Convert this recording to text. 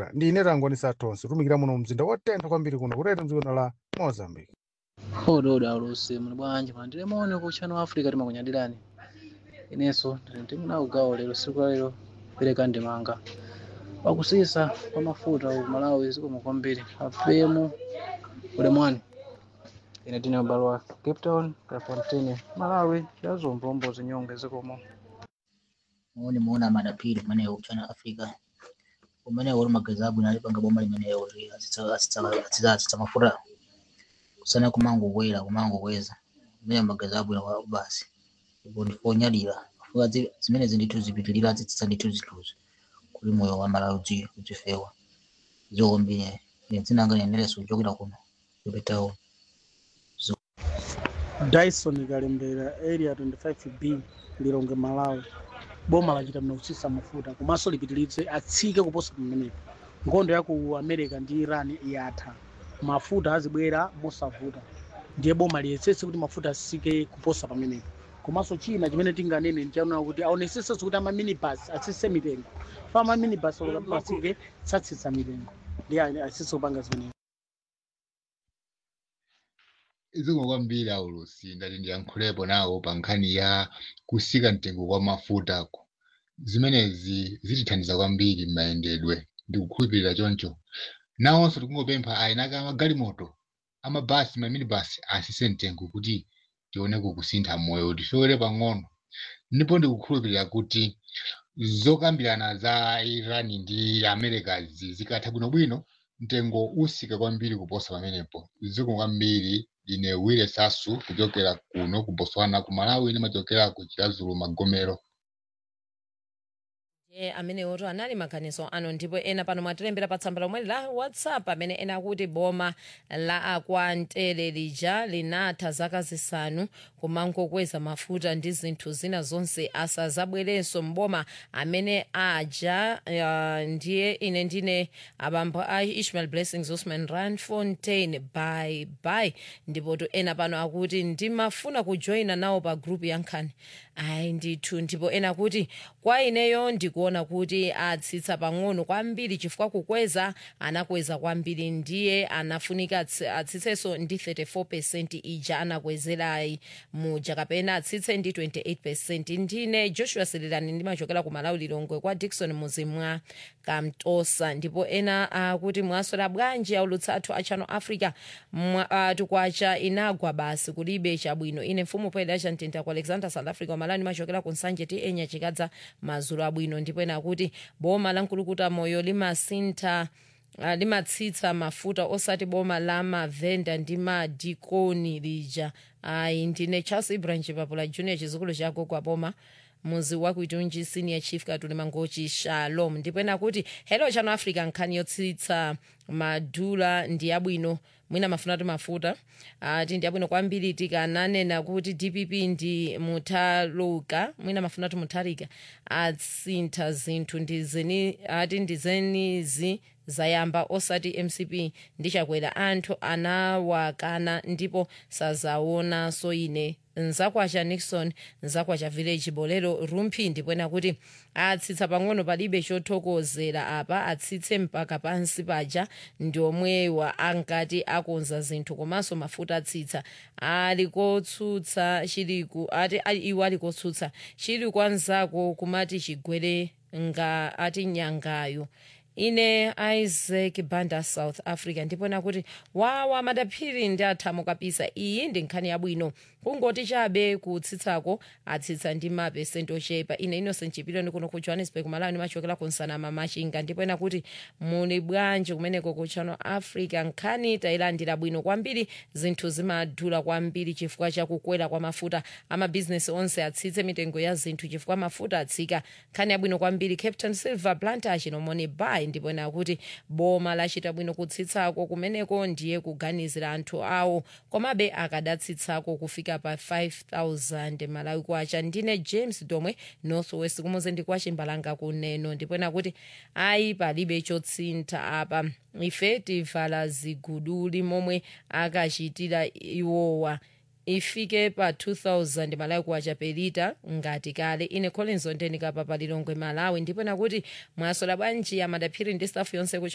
mafuta ndi ine tangwanisa tonse tumikira muno mzinda wotentha kwambiri kuno kutete mdziko la mozambique ododa alusi muli bwanji mandire maone ku channel africa timakunyadirani inenso ndimuna ugawo lero siku la lero pereka ndimanga pakusisa kwa mafuta ku malawi zikomo kwambiri apemu ulemwani ine tine m'balo wa cape town kafontini malawi yazombombo zinyonge zikomo muone muona madapiri maneyo kuchana africa umeneyo uri magazabu nalipanga boma limeneyo asitsa mafuta kusana kumango kwera kumango kweza meneyo magazabu na basi ipo ndifonyadira afuka zi- zimene zindithu zipitilira zitsitsa ndithu zithuzi kuli moyo wa malawi uzi uzifewa zokombine ine dzinanga nenereso kuchokera kuno Cape Town dyson kalembera area 25b lilonge malawi boma lachita mnausisa mafuta komanso lipitilize atsike kuposa pamenepo nkhondo ya ku america ndi iran yatha mafuta azibwera mosavuta ndiye boma liyesese kuti mafuta asike kuposa pamenepo komanso china chimene tinganene ndichaona kuti aonesesenso kuti amaminibus atsitse mitengo fa amaminibus pasike satsitsa mitengo ndiye asise kupanga zimenezo zikomo kwambiri aulusi ndati ndiyankhulepo nawo pa nkhani ya kusika mtengo kwa mafuta zimenezi zitithandiza kwambiri m'mayendedwe ndikukhulupirira choncho nawonso tikungopempha ayinaka amagalimoto amabasi maminibasi asise mtengo kuti tioneko kusintha moyo tifewere pang'ono ndipo ndikukhulupirira kuti zokambirana za iran ndi america zikatha bwinobwino mtengo usika kwambiri kuposa pamenepo zikomo kwambiri ine wile sasu kuchokera kuno ku botswana ku malawi ndimachokera ku chilazulu magomero e amenewoto anali maganizo ano ndipo ena pano mwatilembera pa tsamba lomwe la whatsapp amene ena akuti boma la akwantere lija linatha zaka zisanu kumangokweza mafuta ndi zinthu zina zonse asazabwerenso mboma amene aja uh, ndiye ine ndine abambo a ishmael blessings osman rand fontaine bye bye ndipoto ena pano akuti ndimafuna kujoyina nawo pa grupu ya nkhani ayi ndithu ndipo ena akuti kwa ineyo ndikuona kuti atsitsa pang'ono kwambiri chifukwa kukweza anakweza kwambiri ndiye anafunika atsi- atsitsenso ndi 34 percent ija anakwezerayi muja kapena atsitse ndi 28 percent ndine joshua sililani ndimachokera ku malawi lilongwe kwa dikson muzimwa kamtosa ndipo ena akuti mwaswera bwanji aulutsa athu a channel africa Mwa- ah, tukwacha inagwa basi kulibe chabwino ine mfumu poyeda chamtenta ku alexander south africa malani ndimachokera ku nsanje ti enya chikadza mazulu abwino ndipo ena akuti boma la nkulukuta moyo limasintha ah, limatsitsa mafuta osati boma la mavenda ndi madikoni lija ayi ndine charles ibrahim chipapula junior chizukulu chako kwa boma muzi wakuitunji senior chief katuli mangochi shalom ndipo ena kuti hello channel africa nkhani yotsitsa madula ndi yabwino mwina mafuna ti mafuta ati ndi yabwino kwambiri tikananena kuti dpp ndi mutaluka mwina mafuna ti mutharika atsintha zinthu ndizeni ati ndizenizi zayamba osati mcp ndichakwera anthu anawakana ndipo sazaonanso ine nzakwacha nixon nzakwacha village bolero rumphi ndipo ena kuti atsitsa pang'ono palibe chothokozera apa atsitse mpaka pansi paja ndi omwewa ankati akonza zinthu komanso mafuta atsitsa ali kotsutsa chiliku ati ali- iwo ali kotsutsa chili kwanzako kumati chigwere nga ati nyangayo ine isaac banda south africa ndipo nakuti wawa madaphiri ndi athamo kapisa iyi ndi nkhani yabwino kungoti chabe kutsitsako atsitsa ndi mapesenti ochepa ine innocent chipiloni kuno ku johannesburg malawi ndimachokera ku nsanama machinga ndipo ena kuti muli bwanji kumeneko ku channel africa nkhani tayilandira bwino kwambiri zinthu zimadula kwambiri chifukwa chakukwera kwa mafuta amabhizinesi onse atsitse mitengo ya zinthu chifukwa mafuta atsika nkhani yabwino kwambiri captain silver plantage nomoni bay ndipo ena kuti boma lachita bwino kutsitsako kumeneko ndiye kuganizira anthu awo komabe akadatsitsako kufika pa 5000 malawi kwacha ndine james domwe northwest kumuze ndi kwa chimbalanga kuneno ndipo ena kuti ayi palibe chotsintha apa ife tivala ziguduli momwe akachitira iwowa ifike pa 2000 malawi kwacha pelita ngati kale ine collins ondenika papa lilongwe malawi ndipo nakuti mwasola bwanji amadaphiri ndi staff yonse ku